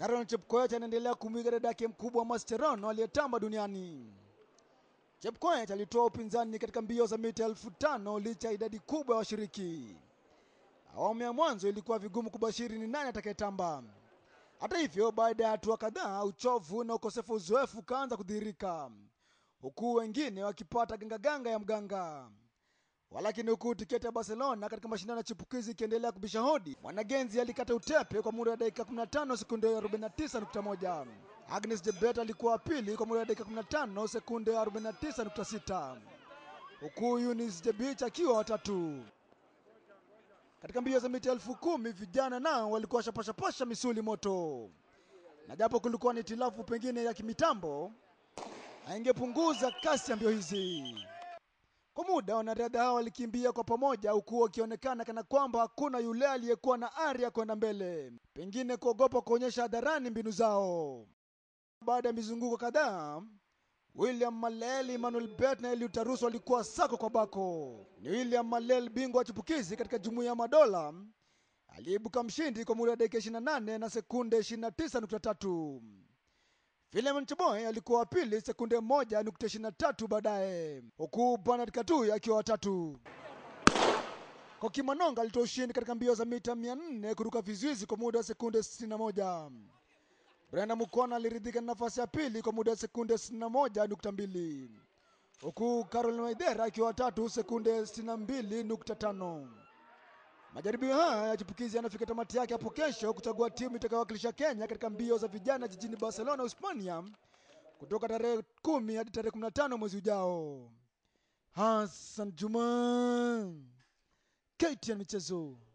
Caroline Chepkoech anaendelea kumwiga dada yake mkubwa Mascherano aliyetamba duniani. Chepkoech alitoa upinzani katika mbio za mita elfu tano licha ya idadi kubwa ya washiriki. Awamu ya mwanzo ilikuwa vigumu kubashiri ni nani atakayetamba. Hata hivyo, baada ya hatua kadhaa, uchovu na ukosefu uzoefu ukaanza kudhihirika, huku wengine wakipata gangaganga ya mganga. Walakini, huku tiketi ya Barcelona katika mashindano ya chipukizi ikiendelea kubisha hodi, mwanagenzi alikata utepe kwa muda wa dakika 15 sekunde 49.1. Agnes Jebet alikuwa wa pili kwa muda wa dakika 15 sekunde 49.6, huku Eunice Jebich akiwa watatu. Katika mbio za mita elfu kumi vijana nao walikuwa washapashapasha misuli moto, na japo kulikuwa ni itilafu pengine ya kimitambo, haingepunguza kasi ya mbio hizi. Kwa muda wanariadha hao walikimbia kwa pamoja, huku wakionekana kana kwamba hakuna yule aliyekuwa na ari ya kwenda mbele, pengine kuogopa kuonyesha hadharani mbinu zao. Baada ya mizunguko kadhaa, William Malel, Emmanuel Bet na Eliud Tarus walikuwa sako kwa bako. Ni William Malel, bingwa wa chipukizi katika Jumuiya ya Madola, aliyeibuka mshindi kwa muda wa dakika 28 na sekunde 29.3. Philemon Cheboy alikuwa wa pili sekunde 1.23 baadaye, huku Bernard Katui akiwa watatu. Koki Manonga alitoa ushindi katika mbio za mita 400 kuruka vizuizi kwa muda wa sekunde 61. Brenda Mukona aliridhika na nafasi ya pili kwa muda wa sekunde 61.2 huku Caroline Waithera akiwa watatu sekunde 62.5. Majaribio haya ya chipukizi yanafika tamati yake hapo kesho kuchagua timu itakayowakilisha Kenya katika mbio za vijana jijini Barcelona, Hispania kutoka tarehe 10 hadi tarehe 15 mwezi ujao. Hassan Juma, KTN Michezo.